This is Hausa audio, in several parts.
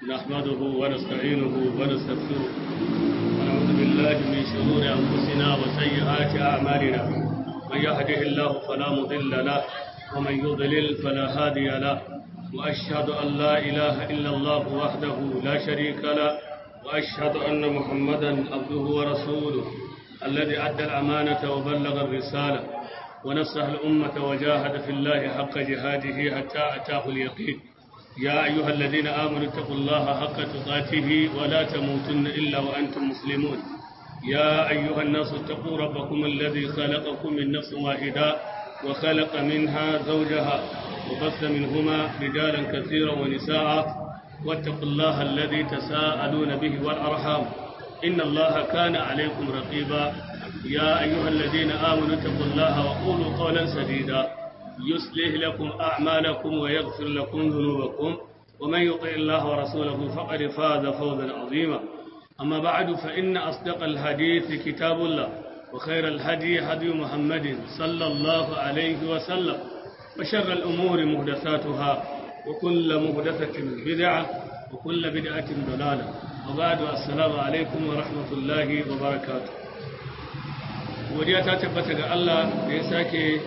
نحمده ونستعينه ونستغفره ونعوذ بالله من شرور أنفسنا وسيئات أعمالنا من يهده الله فلا مضل له ومن يضلل فلا هادي له وأشهد أن لا إله إلا الله وحده لا شريك له وأشهد أن محمدا عبده ورسوله الذي أدى الأمانة وبلغ الرسالة ونصح الأمة وجاهد في الله حق جهاده حتى أتاه اليقين يا أيها الذين آمنوا اتقوا الله حق تقاته ولا تموتن إلا وأنتم مسلمون يا أيها الناس اتقوا ربكم الذي خلقكم من نفس واحدة وخلق منها زوجها وبث منهما رجالا كثيرا ونساء واتقوا الله الذي تساءلون به والأرحام إن الله كان عليكم رقيبا يا أيها الذين آمنوا اتقوا الله وقولوا قولا سديدا يصلح لكم أعمالكم ويغفر لكم ذنوبكم ومن يطع الله ورسوله فقد فاز فوزا عظيما أما بعد فإن أصدق الحديث كتاب الله وخير الهدي هدي محمد صلى الله عليه وسلم وشر الأمور مهدثاتها وكل مهدثة بدعة وكل بدعة ضلالة وبعد السلام عليكم ورحمة الله وبركاته godiya ta tabbata ga Allah da ya sake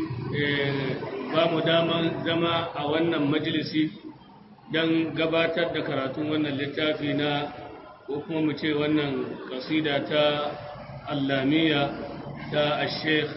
ba mu daman zama a wannan majalisi don gabatar da karatun wannan littafi na ko kuma mu ce wannan kasida ta allamiya ta sheikh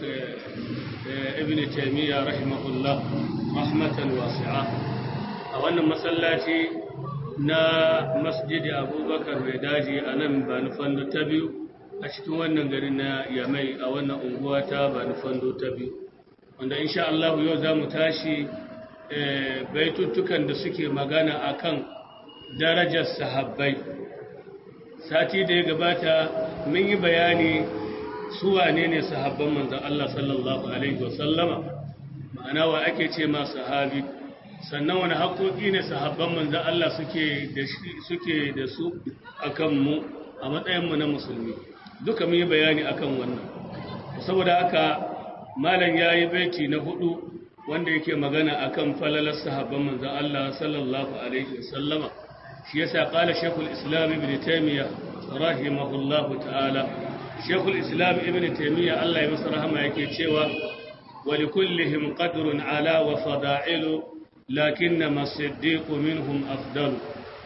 ibn taimiyya rahimahullah rahmatan wasi'a a wannan masallaci na masjidi abubakar mai daji a nan ba nufan ta biyu a cikin wannan gari na yamai a wannan unguwa ta ba nufando ta biyu wanda insha Allah yau za mu tashi baituttukan da suke magana akan darajar sahabbai sati da ya gabata mun yi bayani su wane ne sahabban manzon Allah sallallahu alaihi wasallama ma'ana wa ake ce ma sahabi sannan wani haƙoƙi ne sahabban manzon Allah suke da suke da su akan mu a matsayin mu na musulmi duka mun yi bayani akan wannan saboda haka malam yayi baiti na hudu wanda yake magana akan falalar sahabban manzon Allah sallallahu alaihi wasallama shi yasa qala shaykhul islam ibn taymiyyah rahimahullahu ta'ala shaykhul islam ibn taymiyyah Allah ya masa rahama yake cewa wa likullihim qadrun ala wa fada'ilu lakinnama as-siddiq minhum afdalu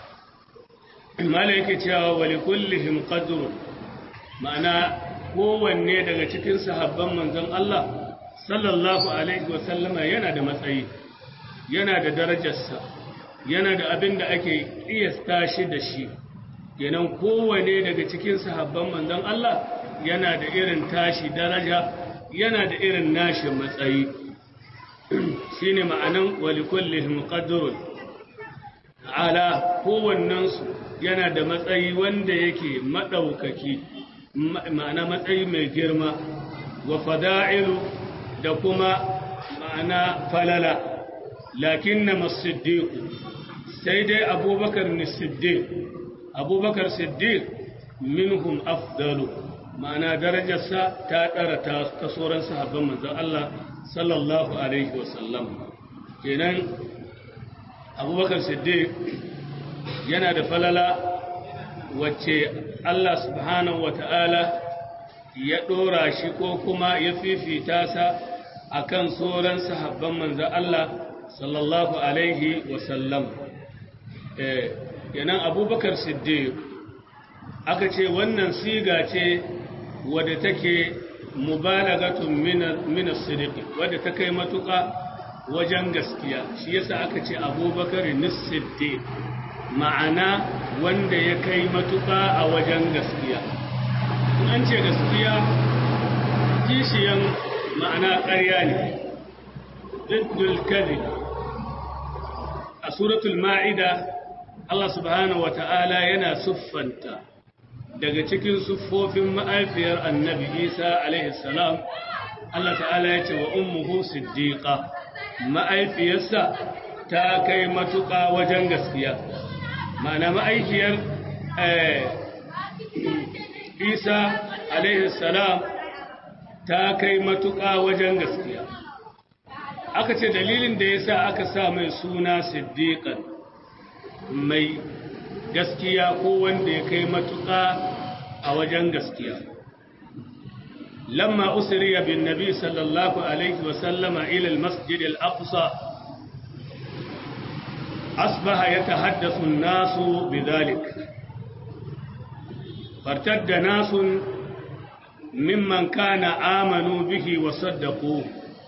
malam yake cewa wa likullihim qadrun ma'ana kowanne daga cikin sahabban manzon Allah sallallahu alaihi wasallama yana da matsayi yana da darajarsa yana da abin da ake kiyasta shi da shi kenan kowanne daga cikin sahabban manzon Allah yana da irin tashi daraja yana da irin nashi matsayi shine ma'anan walikullihim qadrun ala kowannensu yana da matsayi wanda yake madaukaki ma'ana matsayi mai girma wa fada'ilu da kuma ma'ana falala lakin na masiddiku sai dai abubakar ni siddiq abubakar siddiq minhum afdalu ma'ana darajarsa ta ɗara ta sauran sahabban manzon Allah sallallahu alaihi wasallam kenan abubakar siddiq yana da falala wacce Allah subhanahu wa ta'ala ya ɗora shi ko kuma ya fifita sa a kan sauran sahabban manzan Allah sallallahu Alaihi wasallam. Yanan abubakar siddiq aka ce wannan siga ce wadda take mubalagatun minas siddiqi wadda ta kai matuƙa wajen gaskiya shi yasa aka ce abubakar nis siddiq ma'ana wanda ya kai matuƙa a wajen gaskiya an ce gaskiya kishiyan ma'ana ƙarya ne diddul kadhib a suratul ma'ida Allah subhanahu wata'ala yana siffanta daga cikin siffofin ma'aifiyar annabi Isa alaihi salam Allah ta'ala ya ce wa ummuhu siddiqa ma'aifiyarsa ta kai matuƙa wajen gaskiya ma'ana ma'aikiyar isa alaihi salam ta kai matuƙa wajen gaskiya aka ce dalilin da ya sa aka sa mai suna siddiƙan mai gaskiya ko wanda ya kai matuƙa a wajen gaskiya lamma usriya bin nabi sallallahu alaihi wa sallama ila al-masjid al-aqsa asbaha yatahaddathu an-nasu bidhalik fartadda nasun mimman kana amanu bihi wa saddaquhu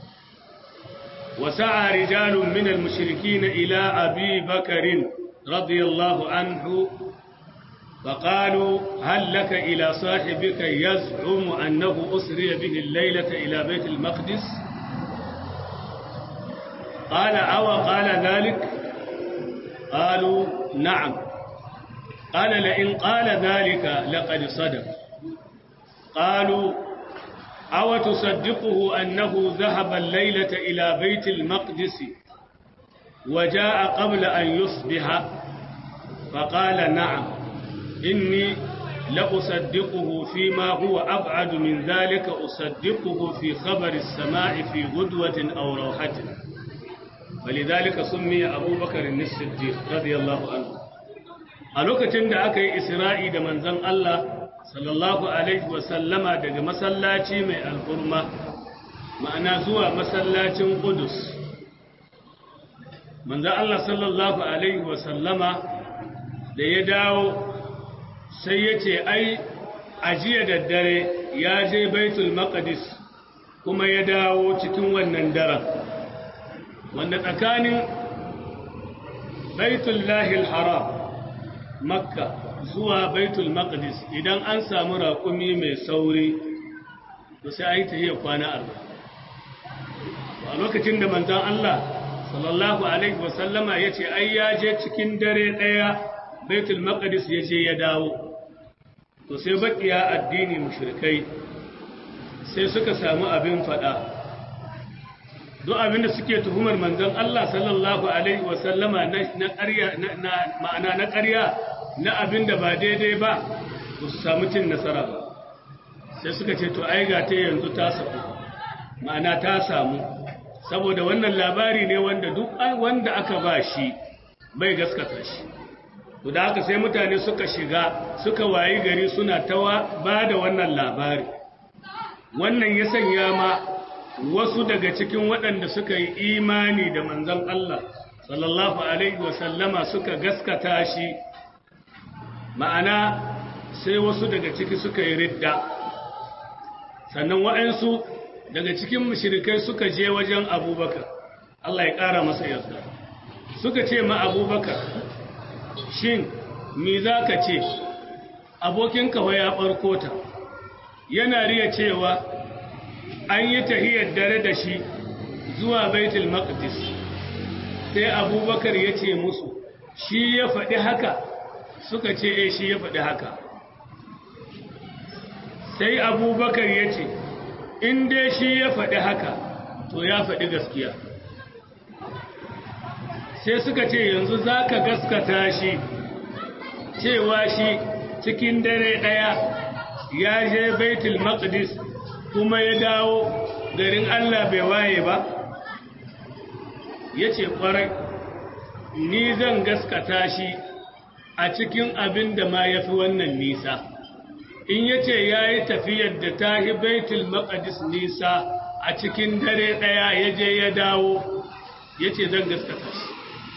وسعى رجال من المشركين إلى أبي بكر رضي الله عنه فقالوا هل لك إلى صاحبك يزعم أنه أسري به الليلة إلى بيت المقدس قال أو قال ذلك قالوا نعم قال لئن قال ذلك لقد صدق قالوا أو تصدقه أنه ذهب الليلة إلى بيت المقدس وجاء قبل أن يصبح فقال نعم إني لأصدقه فيما هو أبعد من ذلك أصدقه في خبر السماء في غدوة أو روحة ولذلك سمي أبو بكر الصديق رضي الله عنه ألوك تند أكي إسرائي دمن زن الله sallallahu alaihi wasallama daga masallaci mai al'urma ma'ana zuwa masallacin Qudus manzo Allah sallallahu alaihi wasallama da ya dawo sai ya ce ai ajiya da dare ya je baitul maqdis kuma ya dawo cikin wannan daren wanda tsakanin baitul lahil haram makka zuwa baitul maqdis idan an samu raƙumi mai sauri to sai ayi tahiyya kwana arba'in a lokacin da manzon Allah sallallahu alaihi wasallama yace ai ya je cikin dare daya baitul maqdis ya je ya dawo to sai bakiya addini mushrikai sai suka samu abin fada duk abin da suke tuhumar manzon Allah sallallahu alaihi wasallama na ƙarya na ma'ana na ƙarya na abin da ba daidai ba ba su samu cin nasara ba sai suka ce to ai ga ta yanzu ta samu ma'ana ta samu saboda wannan labari ne wanda duk wanda aka ba shi bai gaskata shi to da haka sai mutane suka shiga suka wayi gari suna tawa ba da wannan labari wannan ya sanya ma wasu daga cikin waɗanda suka yi imani da manzon Allah sallallahu alaihi wasallama suka gaskata shi ma'ana sai wasu daga ciki suka yi ridda sannan wa'ansu daga cikin mushrikai suka je wajen abubakar Allah ya ƙara masa yarda suka ce ma abubakar shin me za ka ce abokinka ya ɓarko ta yana riya cewa an yi tahiyar dare da shi zuwa baitul maqdis sai abubakar ya ce musu shi ya faɗi haka suka ce e shi ya faɗi haka sai abubakar ya ce in dai shi ya faɗi haka to ya faɗi gaskiya sai suka ce yanzu za ka gaskata shi cewa shi cikin dare ɗaya ya je baitul maqdis kuma ya dawo garin Allah bai waye ba ya ce ƙwarai ni zan gaskata shi a cikin abin da ma ya fi wannan nisa in ya ce ya yi tafiyar da ta yi baitul maqdis nisa a cikin dare ɗaya ya je ya dawo ya ce zan gaskata shi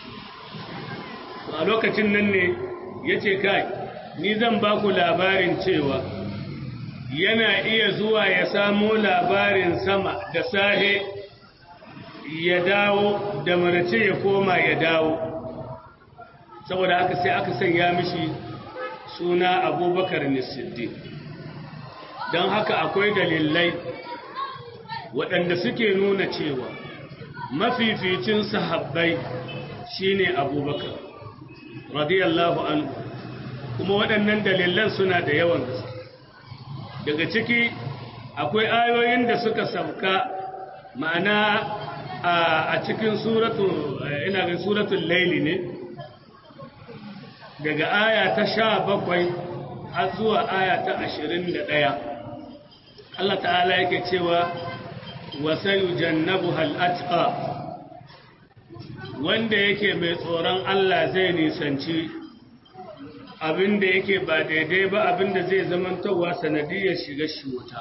a lokacin nan ne ya ce kai ni zan ba ku labarin cewa yana iya zuwa ya samo labarin sama da sahe ya dawo da marace ya koma ya dawo saboda haka sai aka sanya mishi suna abubakar nisiddi don haka akwai dalilai waɗanda suke nuna cewa mafificin sahabbai shine abubakar radiyallahu anhu kuma waɗannan dalilan suna da yawan gaske daga ciki akwai ayoyin da suka sauka ma'ana a cikin suratu ina ga suratul laili ne daga aya ta sha bakwai har zuwa aya ta ashirin da ɗaya Allah ta'ala yake cewa wasayu jannabu hal'atqa wanda yake mai tsoron Allah zai nisanci abin da yake ba daidai ba abin da zai zamantowa sanadiyar shiga shi wuta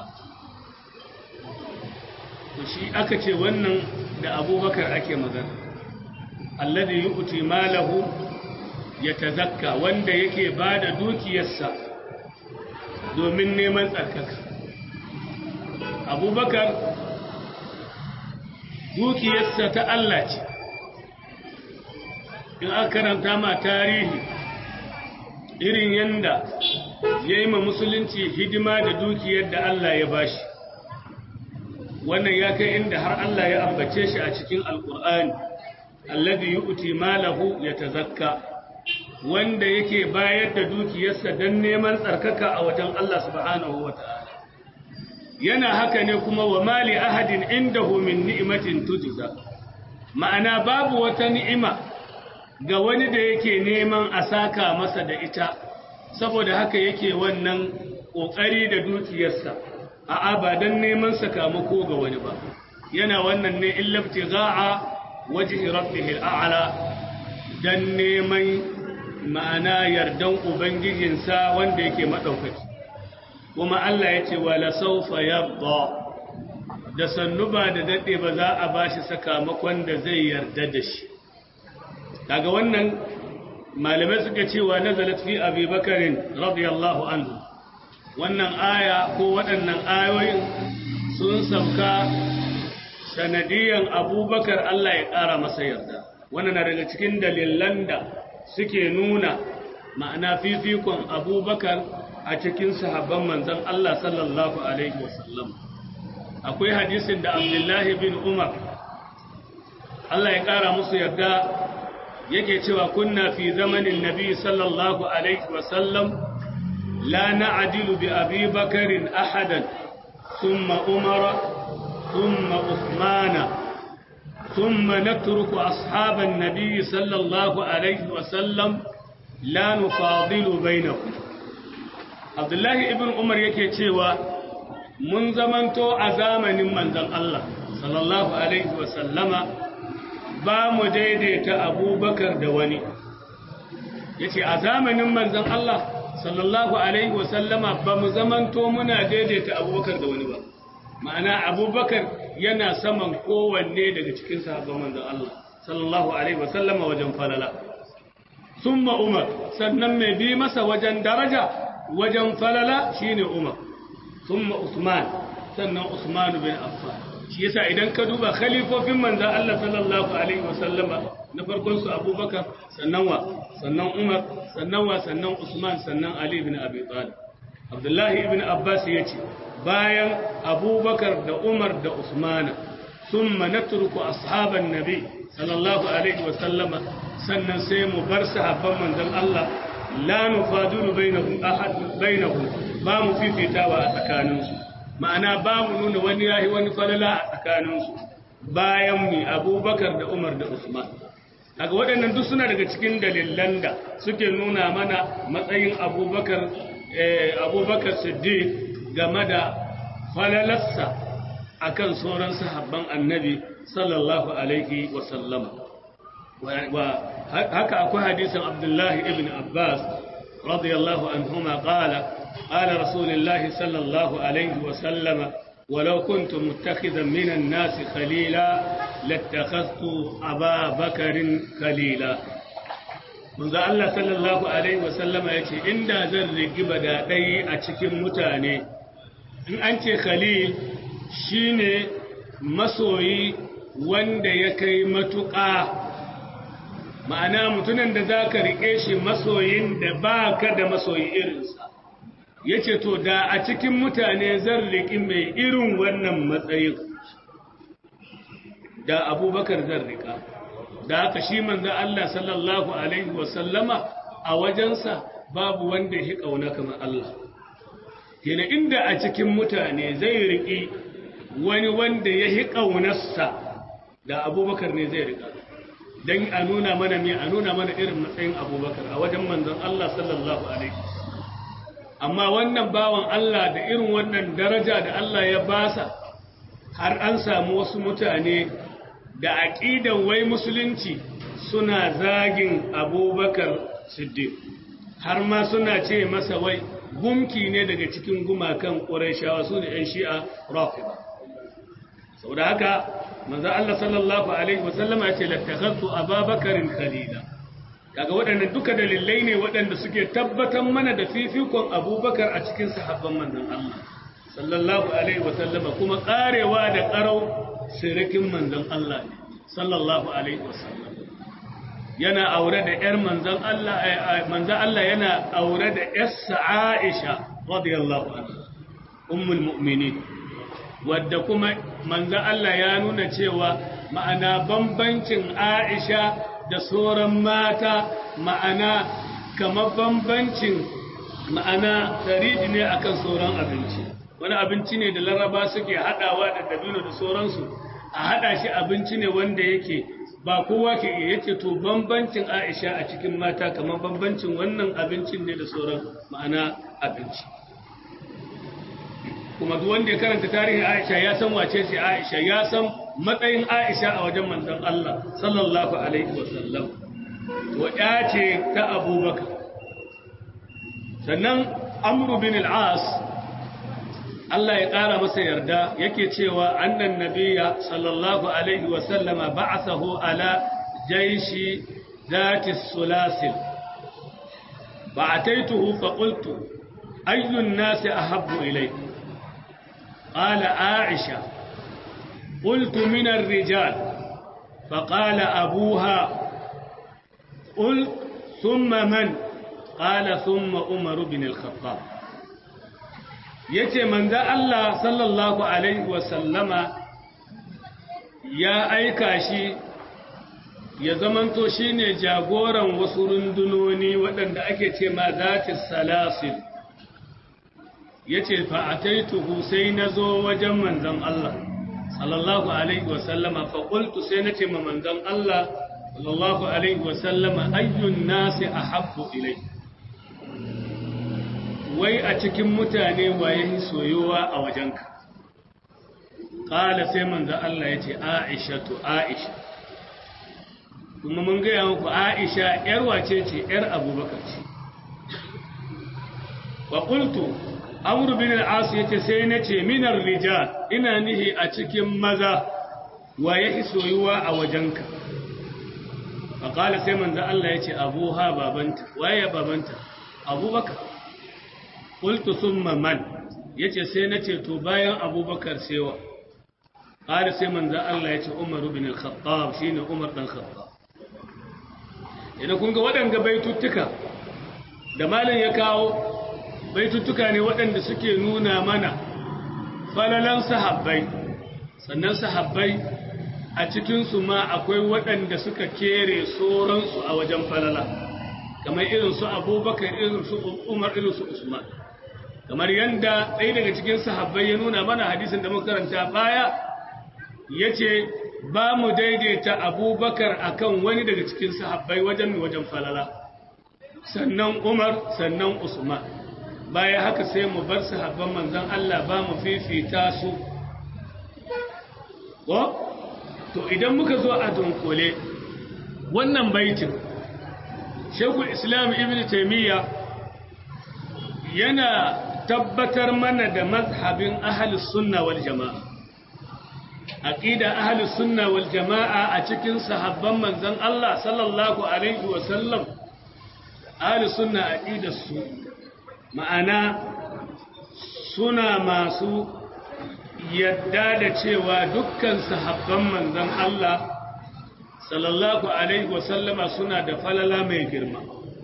to shi aka ce wannan da abubakar ake magana alladhi yu'ti malahu yatazakka wanda yake bada dukiyarsa domin neman tsarkaka abubakar dukiyarsa ta Allah ce in aka karanta ma tarihi irin yanda ya yi ma musulunci hidima da dukiyar da Allah ya bashi wannan ya kai inda har Allah ya ambace shi a cikin alkur'ani alladhi yu'ti malahu yatazakka wanda yake bayar da dukiyarsa don neman tsarkaka a wajen Allah subhanahu wata'ala yana haka ne kuma wa mali ahadin indahu min ni'matin tujza ma'ana babu wata ni'ima ga wani da yake neman a saka masa da ita saboda haka yake wannan kokari da dukiyarsa a'a ba dan neman sakamako ga wani ba yana wannan ne illabti za'a wajhi rabbihil a'la dan neman ma'ana yardan ubangijinsa wanda yake madaukaki kuma Allah ya ce wala saufa yabda da sannu ba da dade ba za a bashi sakamakon da zai yarda da shi daga wannan malamai suka cewa nazalat fi abi bakarin radiyallahu anhu wannan aya ko waɗannan ayoyin sun sauka sanadiyan abubakar Allah ya ƙara masa yarda wannan na daga cikin dalilan da suke nuna ma'ana fifikon abubakar a cikin sahabban manzon Allah sallallahu alaihi wasallam akwai hadisin da abdullahi bin umar Allah ya ƙara musu yarda yake cewa kunna fi zamanin nabi sallallahu alaihi wasallam la na'dilu bi abi bakarin ahadan thumma umara thumma uthmana thumma natruku ashaban nabi sallallahu alaihi wasallam la nufadilu bainahum Abdullahi ibn Umar yake cewa mun zamanto a zamanin manzon Allah sallallahu alaihi wasallama ba mu daidaita abubakar da wani ya ce a zamanin manzan Allah sallallahu Alaihi wasallama ba mu zamanto muna daidaita abubakar da wani ba ma'ana abubakar yana saman kowanne daga cikin sahabban manzan Allah sallallahu Alaihi wasallama wajen falala sun umar sannan mai bi masa wajen daraja wajen falala shine umar sun usman sannan usman bin affan shi yasa idan ka duba khalifofin manzo Allah sallallahu alaihi wasallama na farkon su Abubakar sannan wa sannan Umar sannan wa sannan Usman sannan Ali ibn Abi Talib Abdullahi ibn Abbas yace bayan Abubakar da Umar da Usman thumma natruku ashaban nabi sallallahu alaihi wasallama sannan sai mu bar sahabban manzon Allah la nufadilu bainahum ahad bainahum ba mu fifitawa a tsakaninsu ma'ana ba mu nuna wani yahi wani falala a tsakaninsu bayan mu abubakar da umar da usman daga waɗannan duk suna daga cikin dalilan da suke nuna mana matsayin abubakar abubakar siddiq game da falalarsa akan sauran sahabban annabi sallallahu alaihi wasallama haka akwai hadisin abdullahi ibn abbas radiyallahu anhuma qala قال رسول الله صلى الله عليه وسلم ولو كنت متخذا من الناس خليلا لاتخذت أبا بكر خليلا منذ الله صلى الله عليه وسلم يقول إن ذر قبدا دي أتكم متاني إن أنت خليل شيني مسوي wanda ya kai matuƙa ma'ana mutumin da za ka riƙe shi masoyin da ba ka da masoyi irinsa ya ce to da a cikin mutane zan riƙi mai irin wannan matsayin da abubakar zan riƙa da haka shi manzan Allah sallallahu Alaihi wasallama a wajensa babu wanda ya ƙauna kamar Allah kina inda a cikin mutane zai riƙi wani wanda ya yi ƙaunarsa da abubakar ne zai riƙa don a nuna mana mai a nuna mana irin matsayin abubakar a wajen manzan Allah sallallahu Alaihi amma wannan bawan Allah da irin wannan daraja da Allah ya basa har an samu wasu mutane da aƙidan wai musulunci suna zagin abubakar siddiq har ma suna ce masa wai gumki ne daga cikin gumakan ƙurayshawa su ne ‘yan shi'a rafida sau da haka manzo Allah sallallahu Alaihi wasallama ya ce lattakhattu ababakarin khalila kaga waɗannan duka dalilai ne waɗanda suke tabbatar mana da fifikon abubakar a cikin sahabban manzon Allah sallallahu Alaihi wasallama kuma ƙarewa da ƙarau sirikin manzon Allah ne sallallahu Alaihi wasallam yana aure da ‘yar manzan Allah, manzan Allah yana aure da ‘yarsa Aisha, radiyallahu anha, ummul mu'mini, wadda kuma manzan Allah ya nuna cewa ma'ana bambancin Aisha da sauran mata ma'ana kamar bambancin ma'ana tariji ne akan sauran abinci. Wani abinci ne da laraba suke haɗawa da dabino da sauransu, a haɗa shi abinci ne wanda yake ba kowa ke iya yace to bambancin Aisha a cikin mata kamar bambancin wannan abincin ne da sauran ma'ana abinci kuma duk wanda ya karanta tarihin Aisha ya san wace ce Aisha ya san matsayin Aisha a wajen manzon Allah sallallahu alaihi wasallam to ya ce ta Abubakar sannan Amr bin al-As Allah ya ƙara masa yarda yake cewa annan nabiya sallallahu alaihi wasallama ba'athahu ala jaishi zati sulasil ba'ataituhu fa qultu ayyun nasi ahabbu ilayk qala aisha qultu min ar-rijal فقال أبوها قل ثم من قال ثم عمر بن الخطاب yace manzo Allah sallallahu alaihi wasallama ya aika shi ya zamanto shine jagoran wasu rundunoni waɗanda ake ce ma zati salasil yace fa ataituhu sai nazo wajen manzon Allah sallallahu alaihi wasallama fa qultu sai nace ma manzon Allah sallallahu alaihi wasallama ayyun nasi ahabbu ilayhi wai a cikin mutane waye soyowa a wajenka ƙala sai manzo Allah ya ce aisha to aisha kuma mun gaya muku aisha ‘yar wace ce ‘yar abubakar ce wa ƙultu amuru bin al'asu ya ce sai na ce minar rijal ina nihi a cikin maza waye soyuwa a wajenka wa ƙala sai manzo Allah ya ce abuha babanta waye babanta abubakar qultu thumma man yace sai nace to bayan abubakar sewa qala sai manzo Allah yace Umar ibn al-Khattab shine Umar dan Khattab idan kun ga waɗanda baituttuka da malam ya kawo baituttuka ne waɗanda suke nuna mana falalan sahabbai sannan sahabbai a cikinsu ma akwai waɗanda suka kere sauransu a wajen falala kamar irin su abubakar irin su umar irin su usman kamar yadda ɗaya daga cikin sahabbai ya nuna mana hadisin da muka karanta baya ya ce ba mu daidaita abubakar akan wani daga cikin sahabbai wajen wajen falala sannan umar sannan usman baya haka sai mu bar sahabban manzon Allah ba mu fifita su ko to idan muka zo a dunkule wannan baitin shekul islam ibn taimiyya yana tabbatar mana da mazhabin ahalus sunna wal jama'a aqida ahalus sunna wal jama'a a cikin sahabban manzon Allah sallallahu alaihi wa sallam ahalus sunna aqidar su ma'ana suna masu yadda da cewa dukkan sahabban manzon Allah sallallahu alaihi wa sallama suna da falala mai girma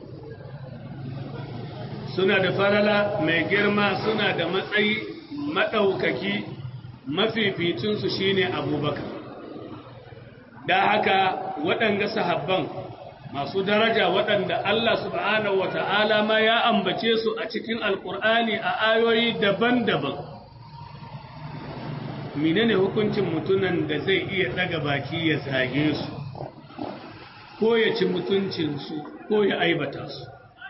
suna da falala mai girma suna da matsayi maɗaukaki mafificinsu shine abubakar da haka waɗanda sahabban masu daraja waɗanda Allah subhanahu wata'ala ma ya ambace su a cikin alkur'ani a ayoyi daban-daban menene hukuncin mutunan da zai iya ɗaga baki ya zage su ko ya ci mutuncinsu ko ya aibata su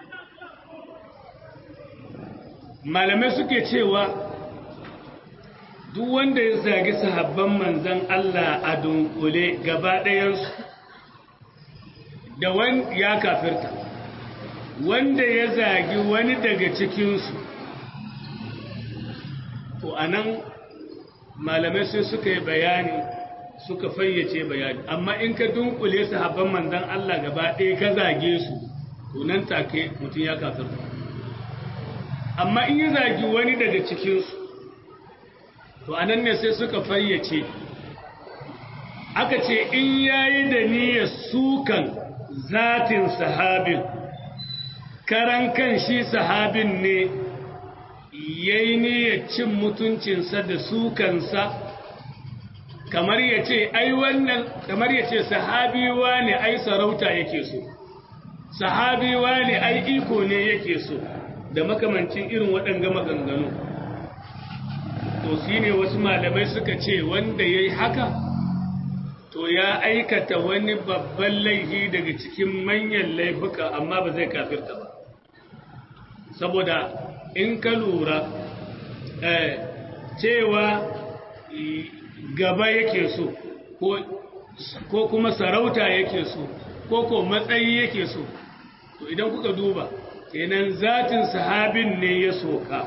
malamai suke cewa duk wanda ya zagi sahabban manzan Allah a dunkule gaba ɗayansu da wani ya kafirta wanda ya zagi wani daga cikinsu to anan malamai sai suka yi bayani suka fayyace bayani amma in ka dunkule sahabban manzon Allah gaba ɗaya ka zage su to nan take mutum ya kafirta amma in ya zagi wani daga cikinsu to anan ne sai suka fayyace aka ce in yayi da niyyar sukan zatin sahabin karan kan shi sahabin ne yayi niyyar cin mutuncinsa da sukansa kamar ya ce ai wannan kamar ya ce sahabiwa ne ai sarauta yake so sahabiwa ne ai iko ne yake so da makamancin irin waɗanga maganganu to shi ne wasu malamai suka ce wanda ya yi haka to ya aikata wani babban laifi daga cikin manyan laifuka amma ba zai kafirta ba saboda in ka lura cewa gaba yake so ko kuma sarauta yake so ko ko matsayi yake so to idan kuka duba kenan zatin sahabin ne ya soka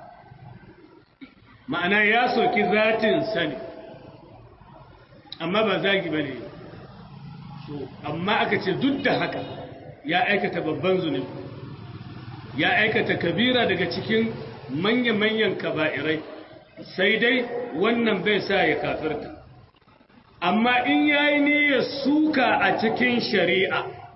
ma'ana ya soki zatin sani amma ba zagi ba ne to amma aka ce duk da haka ya aikata babban zunubi ya aikata kabira daga cikin manya-manyan kaba'irai sai dai wannan bai sa ya kafirta amma in ya yi niyyar suka a cikin shari'a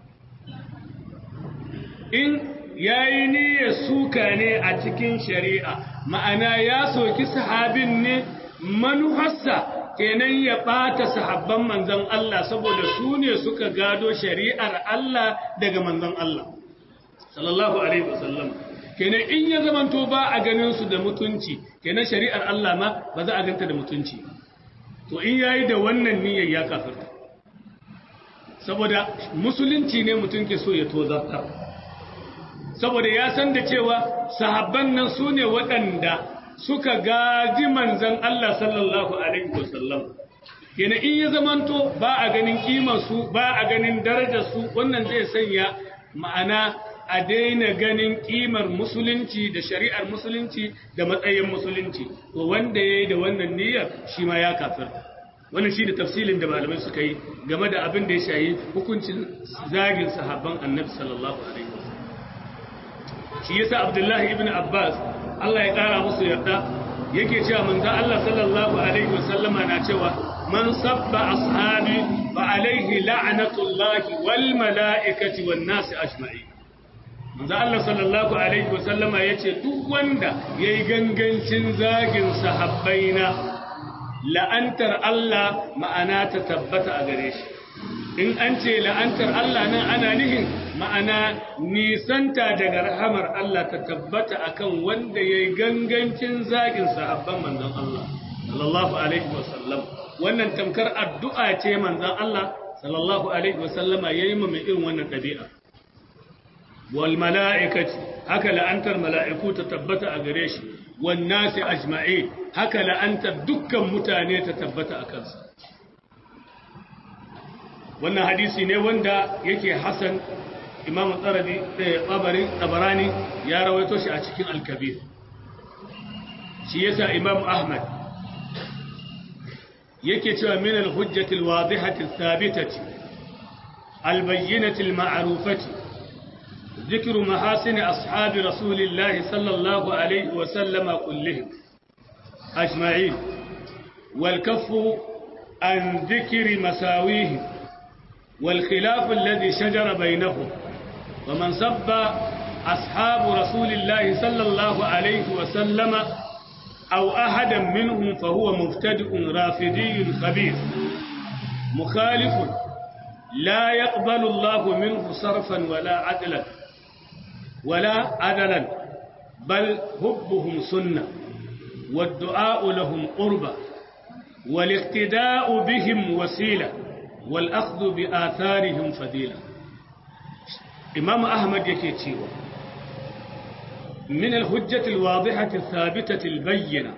in ya yi niyyar suka ne a cikin shari'a ma'ana ya soki sahabin ne manufarsa kenan ya ɓata sahabban manzan Allah saboda su ne suka gado shari'ar Allah daga manzan Allah sallallahu alaihi wasallam kenan in ya zamanto ba a ganin su da mutunci kenan shari'ar Allah ma ba za a ganta da mutunci to in yayi da wannan niyyar ya kafirta saboda musulunci ne mutum ke so ya tozarta saboda ya san da cewa sahabban nan su ne waɗanda suka gaji manzan Allah sallallahu alaihi wasallam kenan in ya zamanto ba a ganin kimar su ba a ganin darajar su wannan zai sanya ma'ana a daina ganin kimar musulunci da shari'ar musulunci da matsayin musulunci to wanda ya yi da wannan niyyar shi ma ya kafir wannan shi da tafsilin da malamai suka yi game da abin da ya shayi hukuncin zagin sahabban annabi sallallahu alaihi wasallam shi yasa abdullahi ibn abbas Allah ya kara musu yarda yake cewa manzo Allah sallallahu alaihi wasallama na cewa man sabba ashabi fa alaihi la'natullahi wal mala'ikati wan nasi ajma'in manzo Allah sallallahu alaihi wasallama yace duk wanda yayi gangancin zagin sahabbaina la'antar Allah ma'ana ta tabbata a gare shi in an ce la'antar Allah nan ana nihin ma'ana nisanta daga rahamar Allah ta tabbata akan wanda yayi gangancin zagin sahabban manzon Allah sallallahu alaihi wasallam wannan tamkar addu'a ce manzon Allah sallallahu alaihi wasallama yayi ma mai irin wannan dabi'a wal mala'ikati haka la'antar mala'iku ta tabbata a gare shi wan nasi ajma'i haka la'antar dukkan mutane ta tabbata a kansa wannan hadisi ne wanda yake hasan imam tsarabi tsabari tsabarani ya rawaito shi a cikin al-kabir shi yasa imam ahmad yake cewa min al-hujjati al-wadihati al-thabitati al-bayyinati al-ma'rufati ذكر محاسن أصحاب رسول الله صلى الله عليه وسلم كلهم أجمعين والكف عن ذكر مساويهم والخلاف الذي شجر بينهم ومن سب أصحاب رسول الله صلى الله عليه وسلم أو أحدا منهم فهو مبتدئ رافدي خبيث مخالف لا يقبل الله منه صرفا ولا عدلا ولا عدلا بل حبهم سنة والدعاء لهم قربة والاقتداء بهم وسيلة والأخذ بآثارهم فضيلة إمام أحمد يكيتشيو من الحجة الواضحة الثابتة البينة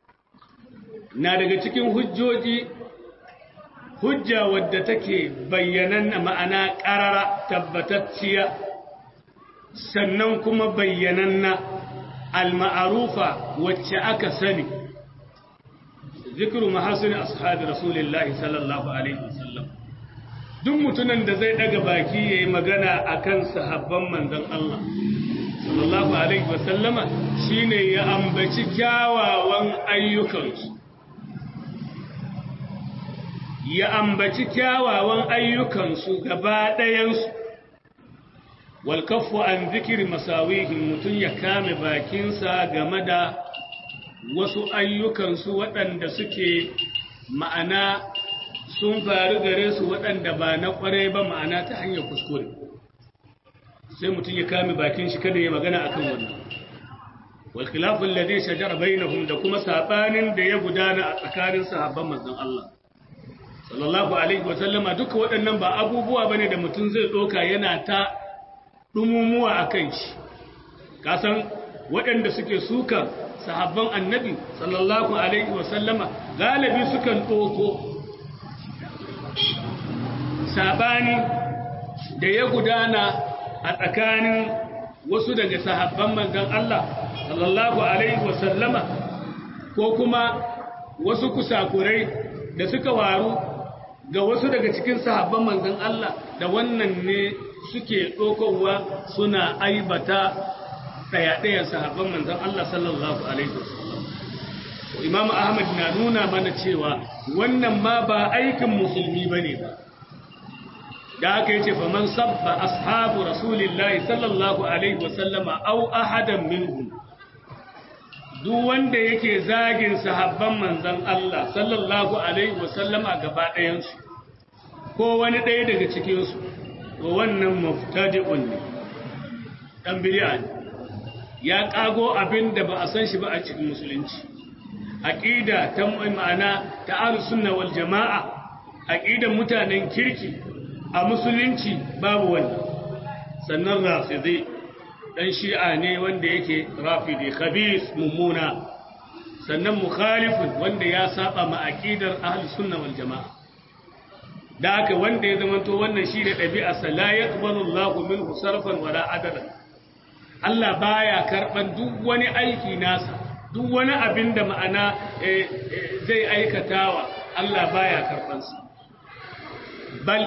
نادق تكين حجوجي hujja wadda take bayyanan ma'ana ƙarara tabbatacciya sannan kuma bayyananna al-ma'arufa wacce aka sani zikru mahasini ashabi rasulillahi sallallahu alaihi wasallam duk mutumin da zai daga baki yayi magana akan sahabban manzon Allah sallallahu alaihi wasallama shine ya ambaci kyawawan ayyukansu ya ambaci kyawawan ayyukansu gaba ɗayansu walkafu an zikiri masawihin mutum ya kame bakinsa game da wasu ayyukansu waɗanda suke ma'ana sun faru gare su waɗanda ba na ƙwarai ba ma'ana ta hanyar kuskure sai mutum ya kame bakin shi kada ya magana akan wannan wal khilafun ladhi shajara bainahum da kuma sabanin da ya gudana a tsakanin sahabban manzon Allah sallallahu alaihi wa sallama duka waɗannan ba abubuwa bane da mutum zai doka yana ta dumumuwa akan shi kasan waɗanda suke sukan sahabban annabi sallallahu alaihi wa sallama galibi sukan doko sabani da ya gudana a tsakanin wasu daga sahabban manzon Allah sallallahu alaihi wasallama ko kuma wasu kusakurai da suka waru ga wasu daga cikin sahabban manzon Allah da wannan ne suke ɗaukowa suna aibata ɗaya-ɗayan sahabban manzon Allah sallallahu alaihi wasallam Imam Ahmad na nuna mana cewa wannan ma ba aikin musulmi bane ba da aka yace fa man sabba ashabu rasulillahi sallallahu alaihi wasallama aw ahadan minhum duk wanda yake zagin sahabban manzon Allah sallallahu alaihi wasallama gaba ɗayan su ko wani ɗaya daga cikin su to wannan muftadi'un ne dan bid'a ne ya kago abin da ba a san shi ba a cikin musulunci aqida ta ma'ana ta ahlus sunna wal jamaa aqidan mutanen kirki a musulunci babu wani sannan rafidi dan shi'a ne wanda yake rafidi khabis mummuna sannan mukhalifun wanda ya saba ma aqidar ahlus sunna wal jamaa da haka wanda ya zamanto wannan shi da dabi'a sa la yaqbalu Allahu minhu sarfan wala adalan Allah baya karban duk wani aiki nasa duk wani abin da ma'ana zai aikatawa Allah baya karban sa bal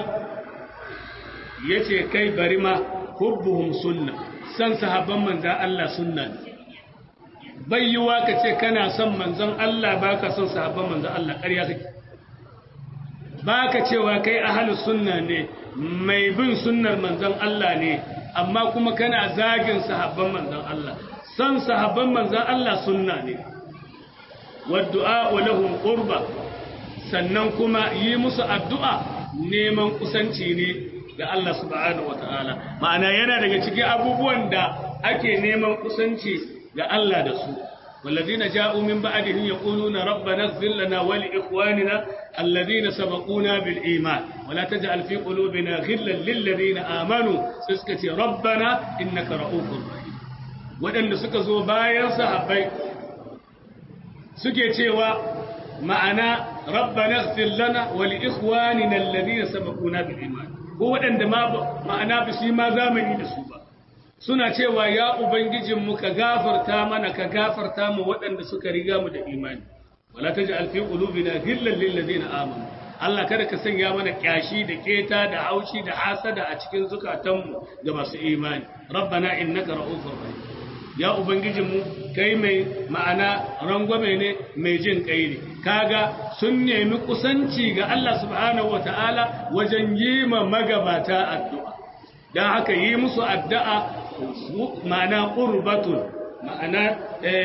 yace kai bari ma hubbuhum sunna san sahabban manzon Allah sunna ne bai yiwa ka ce kana son manzon Allah baka son sahabban manzon Allah ƙarya kake baka cewa kai ahlus sunna ne mai bin sunnar manzon Allah ne amma kuma kana zagin sahabban manzon Allah san sahabban manzon Allah sunna ne waddu'a lahum qurba sannan kuma yi musu addu'a neman kusanci ne ga Allah subhanahu wata'ala ma'ana yana daga cikin abubuwan da ake neman kusanci ga Allah da su والذين جاءوا من بعدهم يقولون ربنا اغفر لنا ولإخواننا الذين سبقونا بالإيمان ولا تجعل في قلوبنا غلا للذين آمنوا سسكتي ربنا إنك رؤوف رحيم waɗanda suka zo bayan sahabbai suke cewa ma'ana rabbana ighfir lana wa li ikhwanina alladhina sabaquna bil iman ko waɗanda ma ma'ana ba su ma zamani da su ba suna cewa ya ubangijinmu ka gafarta mana ka gafarta mu waɗanda suka riga mu da imani wala taj'al fi qulubina ghillan lil ladina amanu Allah kada ka sanya mana kyashi da keta da haushi da hasada a cikin zukatanmu ga masu imani rabbana innaka ra'ufur rahim ya ubangijinmu kai mai ma'ana rangwame ne mai jin kai ne kaga sun nemi kusanci ga Allah subhanahu wataala wajen yi ma magabata addu'a dan haka yi musu addu'a ma'ana ƙurbatun ma'ana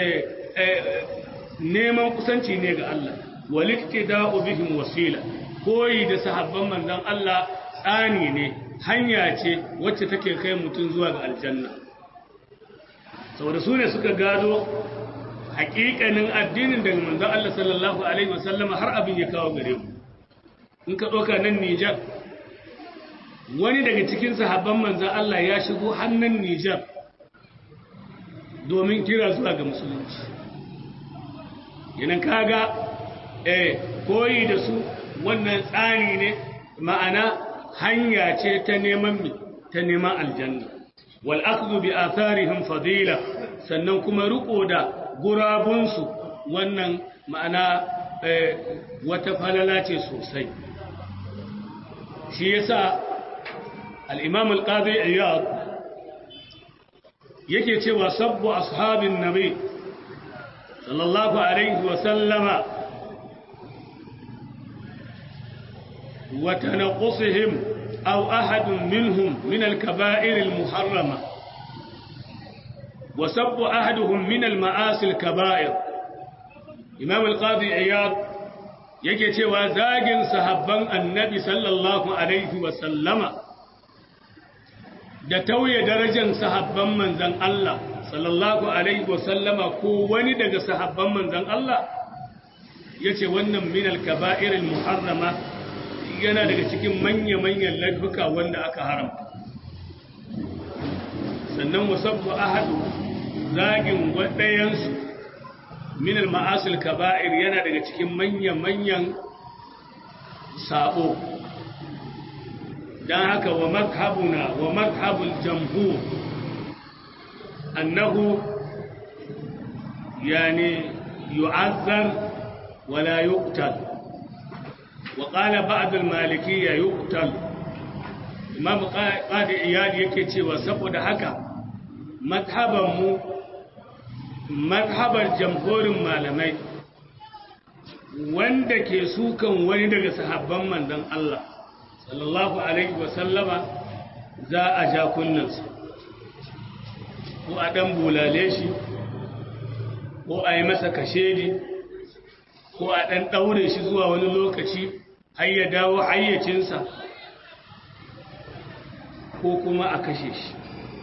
neman kusanci ne ga Allah walikti da ubihim wasila koyi da sahabban manzon Allah tsani ne hanya ce wacce take kai mutum zuwa ga aljanna saboda su ne suka gado hakikanin addinin daga manzon Allah sallallahu alaihi wasallama har abin ya kawo gare mu in ka ɗauka nan Nijar wani daga cikin sahabban manzan Allah ya shigo hannun Nijar domin kira zuwa ga musulunci yanan kaga eh koyi da su wannan tsari ne ma'ana hanya ce ta neman mi ta neman aljanna wal akhdhu bi atharihim fadila sannan kuma riko da gurabunsu wannan ma'ana wata falala ce sosai shi yasa al-imam al-qadi iyad yake cewa sabbu ashabin nabi sallallahu alaihi wa sallama wa tanaqusihim aw ahadun minhum min al-kaba'ir al-muharrama wa sabbu ahaduhum min al-ma'asi al-kaba'ir imam al-qadi iyad yake cewa zagin sahabban annabi sallallahu alaihi wa sallama da tauye darajar sahabban manzan Allah sallallahu alaihi wasallama ko wani daga sahabban manzan Allah ya ce wannan minal kaba'iril muharrama yana daga cikin manya-manyan laifuka wanda aka haramta sannan wasabbu ahadu zagin waɗayansu minal ma'asil kaba'ir yana daga cikin manya-manyan sabo don haka wa mazhabuna wa mazhabul jamhur annahu yani yu'azzar wala yuqtal wa qala ba'd al-malikiyya yuqtal imam qadi iyad yake cewa saboda haka mazhaban mu mazhabar jamhurin malamai wanda ke sukan wani daga sahabban manzon Allah sallallahu alaihi wasallama za a ja kunnansa ko a ɗan bulale shi ko a yi masa kashedi ko a ɗan ɗaure shi zuwa wani lokaci har ya dawo hayyacinsa ko kuma a kashe shi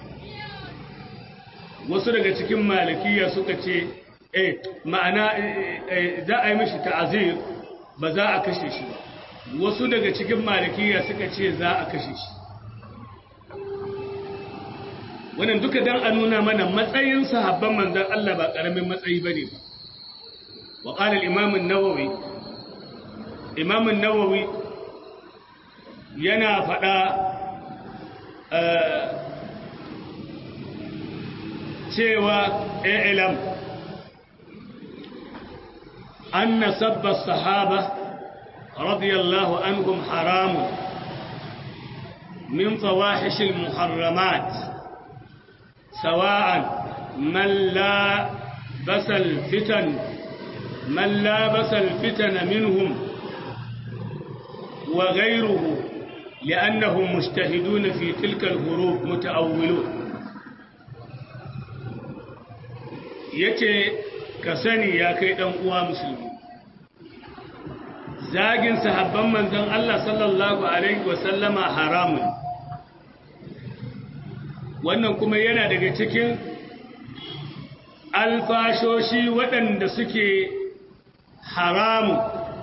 wasu daga cikin malikiya suka ce eh ma'ana za a yi mishi ta'azir ba za a kashe shi ba wasu daga cikin malikiya suka ce za a kashe shi wannan duka dan a nuna mana matsayin sahabban manzon Allah ba karamin matsayi bane ba wa qala al-imam an-nawawi imam an-nawawi yana fada cewa i'lam anna sabba as-sahaba رضي الله عنهم حرام من فواحش المحرمات سواء من لا بس الفتن من لا بس الفتن منهم وغيره لأنهم مجتهدون في تلك الهروب متأولون yace ka sani ya kai dan uwa musulmi zagin sahabban manzon Allah sallallahu alaihi wasallama haramun wannan kuma yana daga cikin alfashoshi waɗanda suke haramu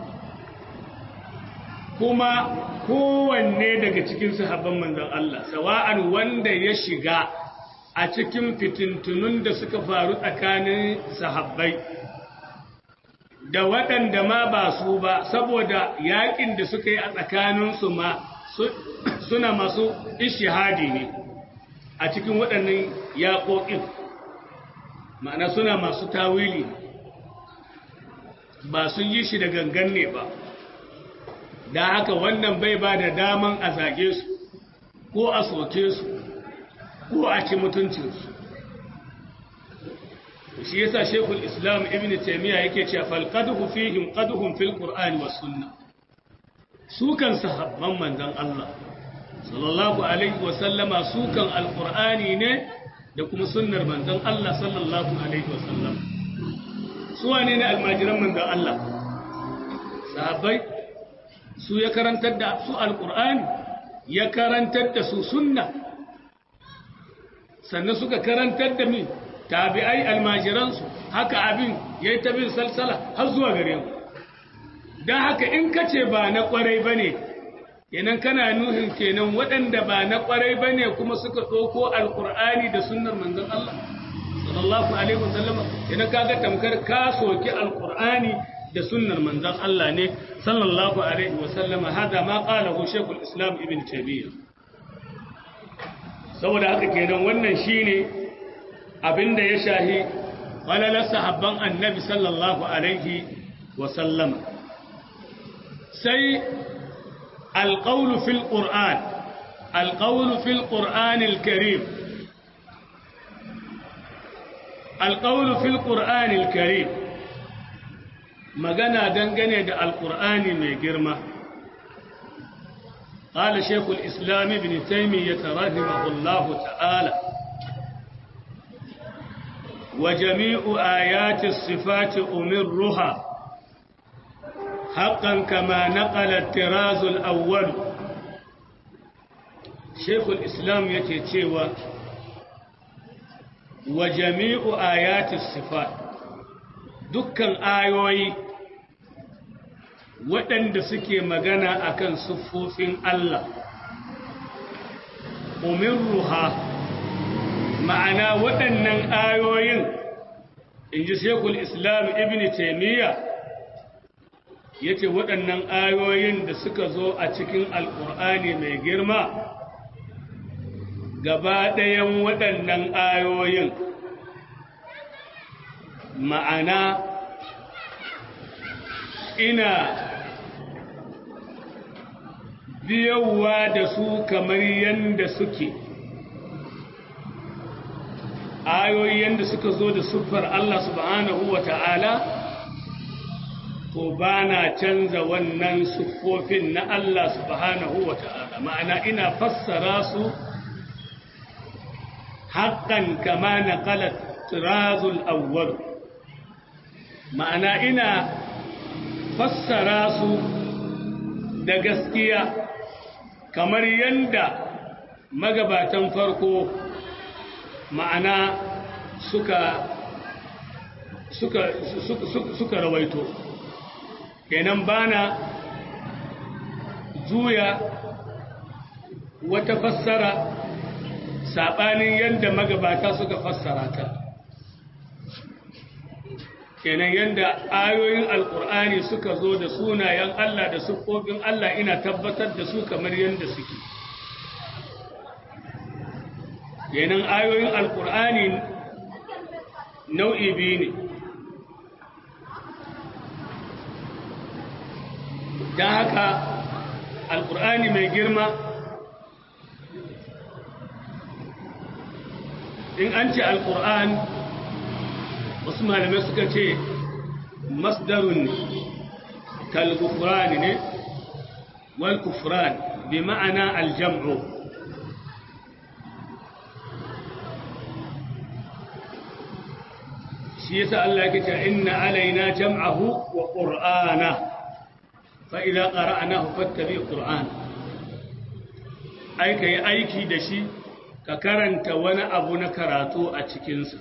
kuma kowanne daga cikin sahabban manzon Allah sawa'an wanda ya shiga a cikin fitintunun da suka faru tsakanin sahabbai da waɗanda ma ba su ba saboda yaƙin da suka yi a tsakaninsu ma suna masu ishihadi ne a cikin waɗannan yaƙoƙin ma'ana suna masu tawili ba sun yi shi da gangan ne ba da haka wannan bai ba da daman a zage su ko a soke su ko a ci mutuncinsu shi yasa shekul islam ibn taimiyya yake cewa falqaduhu fihim qaduhum fil qur'ani was sunnah su kan sahabban manzon Allah sallallahu alaihi wa sallama su kan alqur'ani ne da kuma sunnar manzon Allah sallallahu alaihi wa sallam su wane ne almajiran manzon Allah sahabbai su ya karantar da su alqur'ani ya karantar da su sunna sannan suka karantar da mi tabi'ai almajiransu haka abin ya yi tabin salsala har zuwa gare mu don haka in ka ce ba na kwarai ba ne kenan kana nuhin kenan waɗanda ba na kwarai ba ne kuma suka ɗauko alƙur'ani da sunnar manzon Allah sallallahu alaihi wasallama kenan kaga tamkar ka soki alƙur'ani da sunnar manzon Allah ne sallallahu alaihi wasallama hada ma qalahu shaykhul islam ibn taymiyyah saboda haka kenan wannan shine abinda ya shahi falalar sahabban annabi sallallahu alaihi wasallam sai alƙaunu fil ƙur'an alƙaunu fil ƙur'anil karim alƙaunu fil ƙur'anil karim magana dangane da alƙur'ani mai girma قال شيخ الإسلام ابن تيمية رحمه الله تعالى وجميع آيات الصفات أمرها حقا كما نقل التراز الأول شيخ الإسلام يتيتيوى وجميع آيات الصفات دكا آيوي waɗanda suke magana akan siffofin Allah umirruha ma'ana waɗannan ayoyin in ji shekul islam ibn taimiyya ya ce waɗannan ayoyin da suka zo a cikin alƙur'ani mai girma gaba ɗayan waɗannan ayoyin ma'ana ina biyowa da su kamar yadda suke ayoyi yadda suka zo da siffar Allah subhanahu wa ta'ala to ba na canza wannan siffofin na Allah subhanahu wa ta'ala ma'ana ina fassara su haƙƙan kama na ƙalat tirazul awwal ma'ana ina fassara su da gaskiya kamar yadda magabatan farko ma'ana suka suka suka suka rawaito kenan bana juya wata fassara saɓanin yadda magabata suka fassara ta kenan yadda ayoyin alkur'ani suka zo da sunayen Allah da siffofin Allah ina tabbatar da su kamar yadda suke kenan ayoyin alkur'ani nau'i biyu ne don haka alkur'ani mai girma in an ce alkur'an wasu malamai suka ce masdarun kalgufran ne wal kufran bi ma'ana aljam'u shi yasa Allah yake cewa inna alaina jam'ahu wa qur'ana fa idza qara'nahu fattabi qur'an ai kai aiki da shi ka karanta wani abu na karatu a cikinsa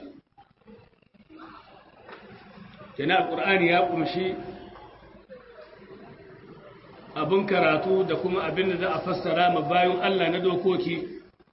kenan alqur'ani ya kumshi abin karatu da kuma abin da za a fassara ma bayan Allah na dokoki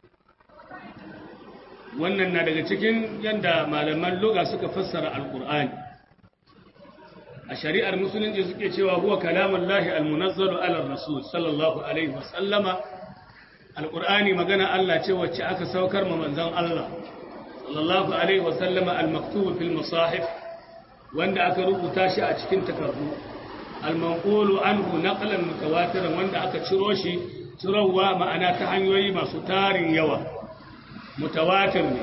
wannan na daga cikin yadda malaman loga suka fassara alkur'ani a shari'ar musulunci suke cewa huwa kalamun lahi almunazzalu ala rasul sallallahu alaihi wasallama alkur'ani magana Allah ce wacce aka saukar ma manzon Allah sallallahu alaihi wasallama almaktubu fil musahif wanda aka rubuta shi a cikin takardu almanqulu anhu naqlan mutawatiran wanda aka ciro shi cirowa ma'ana ta hanyoyi masu tarin yawa mutawatir ne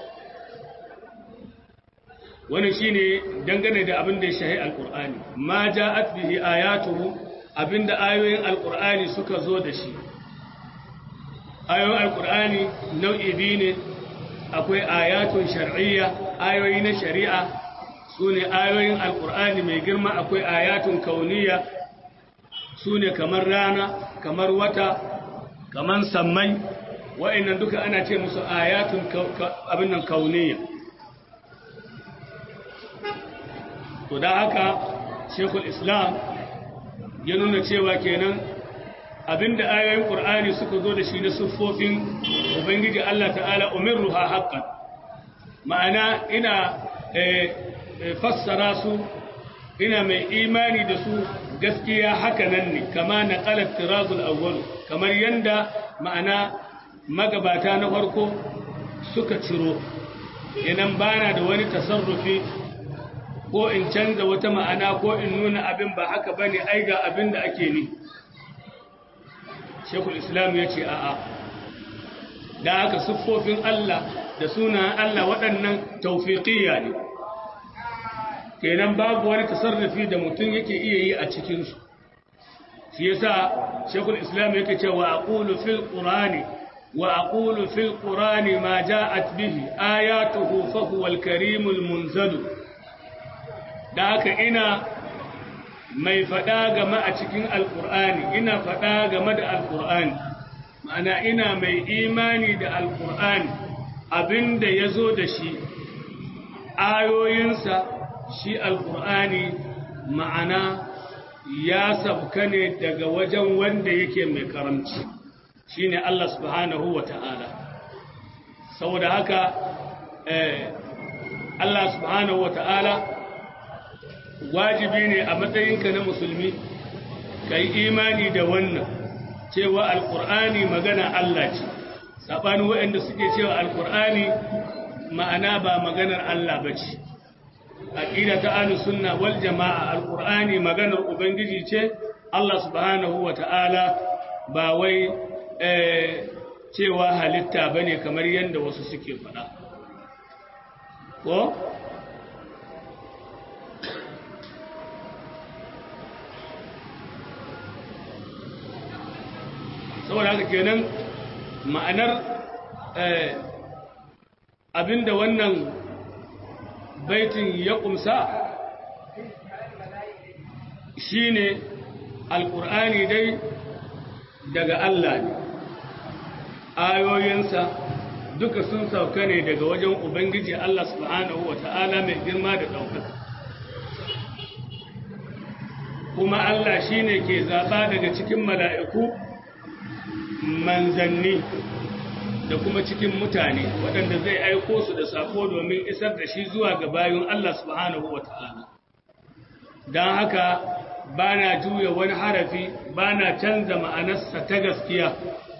wani shine dangane da abin da ya shahi alqur'ani ma ja'at bihi ayatuhu abinda ayoyin alqur'ani suka zo da shi ayoyin alqur'ani nau'i biyu ne akwai ayatun shar'iyya ayoyi na shari'a sune ayoyin alqur'ani mai girma akwai ayatun kauniyya sune kamar rana kamar wata kamar sammai wa'annan duka ana ce musu ayatun abin nan kauniya to da haka shekul islam ya nuna cewa kenan abinda ayoyin ƙur'ani suka zo da shi na siffofin ubangiji Allah ta'ala umirruha haqqan ma'ana ina fassara su ina mai imani da su gaskiya haka nan ne kama na qalat tirazul awwal kamar yanda ma'ana magabata na farko suka ciro idan bana da wani tasarrufi ko in canza wata ma'ana ko in nuna abin ba haka bane ai ga abin da ake ni shekul islam ya ce a'a da haka siffofin Allah da sunan Allah waɗannan taufiqiyya ne kenan babu wani tasarrufi da mutum yake iya yi a cikinsu shi yasa shekul islam yake cewa aqulu fil qur'ani wa aqulu fil qur'ani ma ja'at bihi ayatuhu fa huwa al karimul munzalu da haka ina mai faɗa game a cikin alƙur'ani ina faɗa game da alƙur'ani ma'ana ina mai imani da alƙur'ani abinda ya zo da shi ayoyinsa shi alƙur'ani ma'ana ya sabka ne daga wajen wanda yake mai karamci shi ne Allah subhanahu wa ta'ala saboda haka Allah subhanahu wa ta'ala wajibi ne a matsayinka na musulmi ka yi imani da wannan cewa alkur'ani magana Allah ce saɓanin waɗanda suke cewa alkur'ani ma'ana ba maganar Allah ba ce aƙida ta ahlus sunna wal jama'a alkur'ani maganar ubangiji ce Allah subhanahu wa ta'ala ba wai cewa halitta bane kamar yadda wasu suke faɗa ko saboda haka kenan ma'anar abinda wannan baitin ya kumsa shine alkur'ani dai daga Allah ne ayoyinsa duka sun sauka ne daga wajen ubangiji Allah subhanahu wa ta'ala mai girma da ɗaukaka kuma Allah shine ke zaɓa daga cikin mala'iku manzanni da kuma cikin mutane waɗanda zai aiko su da sako domin isar da shi zuwa ga bayan Allah subhanahu wa ta'ala don haka ba na juya wani harafi ba na canza ma'anarsa ta gaskiya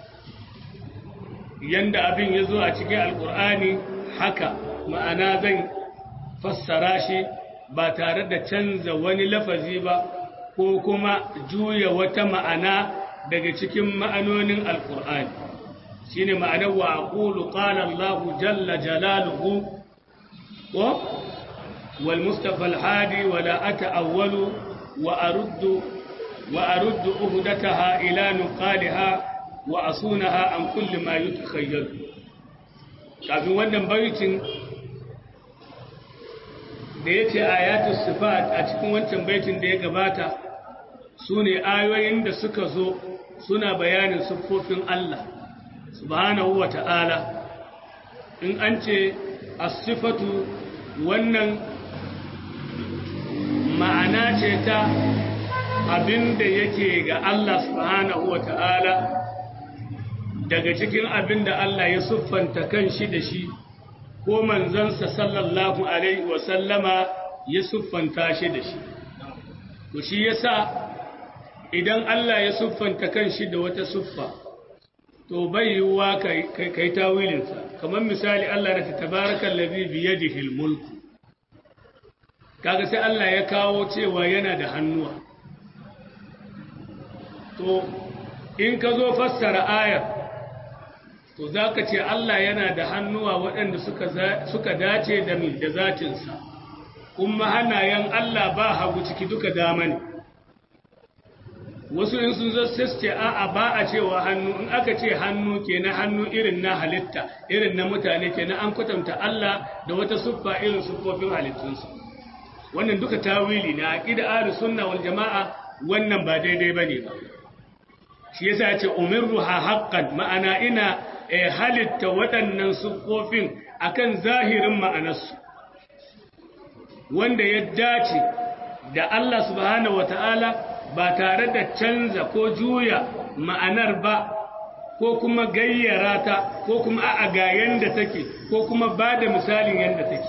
yanda abin ya zo a cikin alkur'ani haka ma'ana zan fassara shi ba tare da canza wani lafazi ba ko kuma juya wata ma'ana daga cikin ma'anonin alkur'ani shi ne ma'anar wa aqulu qala Allahu jalla jalaluhu wa wal mustafa al-hadi wa la ata'awwalu wa aruddu wa aruddu uhdataha ila nuqaliha wa asunaha an kulli ma yutakhayyal kafin wannan baitin da yace ayatus sifat a cikin wancan baitin da ya gabata sune ayoyin da suka zo suna bayanin siffofin Allah subhanahu wa ta'ala in an ce as-sifatu wannan ma'ana ce ta abin da yake ga Allah subhanahu wa ta'ala daga cikin abin da Allah ya siffanta kan shi da shi ko manzansa sallallahu alaihi wasallama ya siffanta shi da shi to shi yasa idan Allah ya siffanta kan shi da wata siffa to bai yiwuwa kai tawilinsa kamar misali Allah na ta tabarakan labi biyadihi mulku kaga sai Allah ya kawo cewa yana da hannuwa to in ka zo fassara ayar to za ka ce Allah yana da hannuwa waɗanda suka dace da da zatinsa kuma hannayen Allah ba hagu ciki duka dama ne wasu in sun zo sai ce a'a ba a cewa hannu in aka ce hannu ke na hannu irin na halitta irin na mutane ke na an kwatanta Allah da wata siffa irin siffofin halittunsu wannan duka tawili na aqida ahlus sunna wal jamaa wannan ba daidai bane ba shi yasa ya ce umirruha haqqan ma'ana ina halitta waɗannan siffofin akan zahirin ma'anarsu wanda ya dace da Allah subhanahu wata'ala ba tare da canza ko juya ma'anar ba ko kuma gayyara ta ko kuma a ga yanda take ko kuma ba da misalin yanda take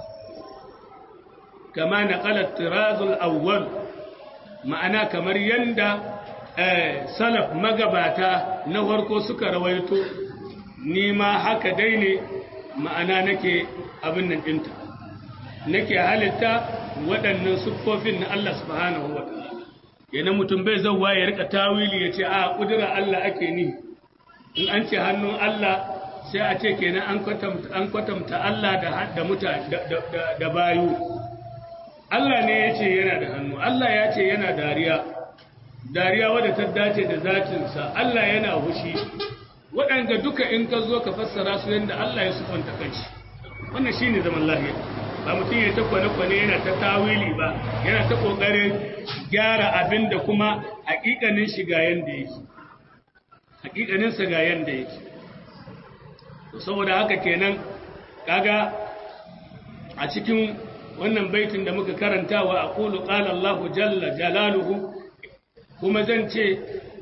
kama na qalat tirazul awwal ma'ana kamar yanda salaf magabata na farko suka rawaito ni ma haka dai ne ma'ana nake abin nan ɗinta nake halitta waɗannan siffofin na Allah subhanahu wa ta'ala yana mutum bai zauwa ya rika tawili ya ce a ƙudura Allah ake ni in an ce hannun Allah sai a ce kenan an kwatanta Allah da mutane da bayu Allah ne ya ce yana da hannu Allah ya ce yana dariya dariya wadda ta dace da zatinsa Allah yana hushi waɗanda duka in ka zo ka fassara su yadda Allah ya sufanta kanshi wannan shi ne zaman lahiya ba mutum ya ta kwane-kwane yana ta tawili ba yana ta ƙoƙarin gyara abin da kuma haƙiƙanin shi ga yanda yake haƙiƙaninsa ga yanda yake saboda haka kenan kaga a cikin wannan baitin da muka karanta wa aqulu qala Allahu jalla jalaluhu kuma zan ce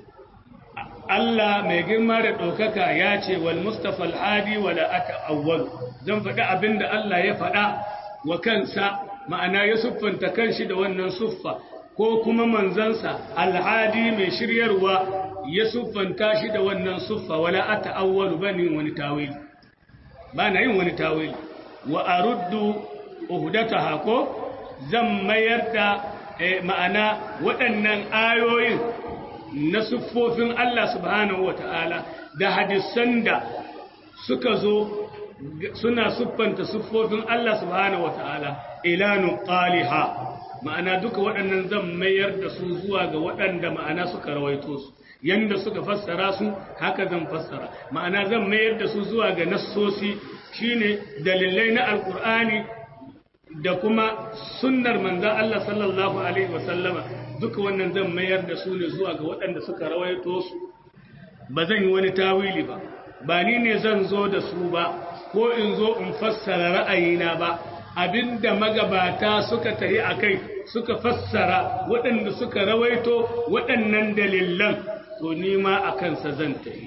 Allah mai girma da ɗaukaka ya ce wal Mustafa al-Hadi wa la ata'awwal zan faɗi abinda Allah ya faɗa wa kansa ma'ana ya siffanta kanshi da wannan suffa ko kuma manzansa al-Hadi mai shiryarwa ya siffanta shi da wannan suffa wala ata'awwal bani wani tawili ba na yin wani tawili wa aruddu uhdataha ko zan mayar da ma'ana waɗannan ayoyin na siffofin Allah subhanahu wata'ala da hadisan da suka zo suna siffanta siffofin Allah subhanahu wata'ala ila nuqaliha ma'ana duka waɗannan zan mayar da su zuwa ga waɗanda ma'ana suka rawaito su yanda suka fassara su haka zan fassara ma'ana zan mayar da su zuwa ga nassosi shine dalilai na alkur'ani da kuma sunnar manzan Allah sallallahu alaihi wasallama duka wannan zan mayar da su ne zuwa ga waɗanda suka rawaito su ba zan yi wani tawili ba ba ni ne zan zo da su ba ko in zo in fassara ra'ayina ba abinda magabata suka tahi a kai suka fassara waɗanda suka rawaito waɗannan dalilan to nima a kansa zan tahi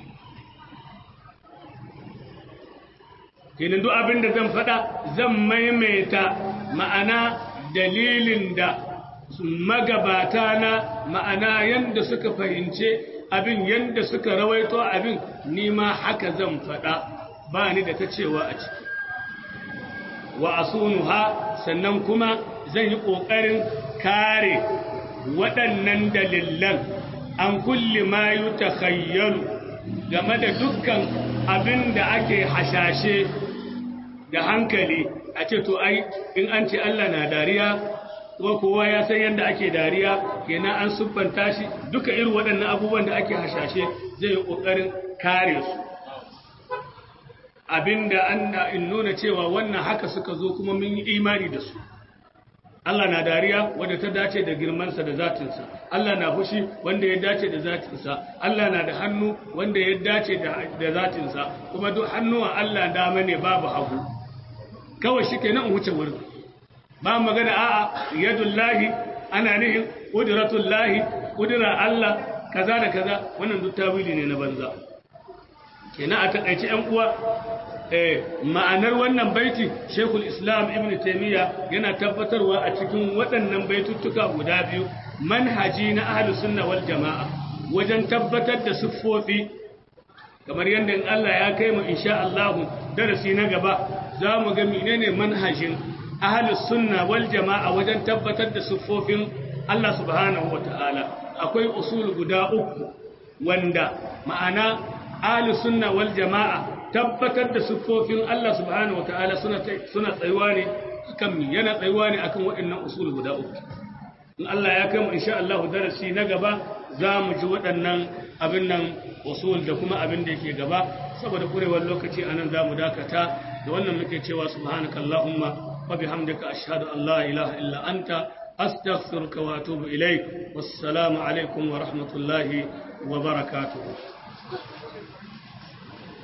kenan duk abin da zan faɗa zan maimaita ma'ana dalilin da magabata na ma'ana yadda suka fahimce abin yadda suka rawaito abin nima haka zan faɗa ba ni da ta cewa a ciki wa asunuha sannan kuma zan yi ƙoƙarin kare waɗannan dalilan an kulli ma yi game da dukkan abin da ake hashashe da hankali a ce to ai in an ce Allah na dariya kuma kowa ya san yadda ake dariya kenan an siffanta shi duka irin waɗannan abubuwan da ake hashashe zai yi ƙoƙarin kare su abinda an in nuna cewa wannan haka suka zo kuma mun yi imani da su Allah na dariya wanda ta dace da girmansa da zatinsa Allah na fushi wanda ya dace da zatinsa Allah na da hannu wanda ya dace da zatinsa kuma duk hannuwan Allah dama ne babu hagu kawai shi ke nan wuce wurin ba magana a'a yadullahi ana nihin ƙudiratullahi ƙudira Allah kaza da kaza wannan duk tawili ne na banza kenan a taƙaice ‘yan uwa ma'anar wannan baiti shekul islam ibn taimiyya yana tabbatarwa a cikin waɗannan baituttuka guda biyu manhaji na ahalus sunna wal jama'a wajen tabbatar da siffofi kamar yadda in Allah ya kai mu insha Allah darasi na gaba za mu ga menene manhajin ahalus sunna wal jama'a wajen tabbatar da siffofin Allah subhanahu wata'ala akwai usul guda uku wanda ma'ana ahalus sunna wal jama'a tabbatar da siffofin Allah subhanahu wataala suna suna tsayuwa ne akan mi yana tsayuwa ne akan waɗannan usul guda uku in Allah ya kai mu insha Allah darasi na gaba za mu ji waɗannan abin nan usul da kuma abin da yake gaba saboda kurewar lokaci anan za mu dakata da wannan muke cewa subhanakallahumma wa bihamdika ashhadu an la ilaha illa anta astaghfiruka wa atubu ilaik wassalamu alaikum wa rahmatullahi wa barakatuh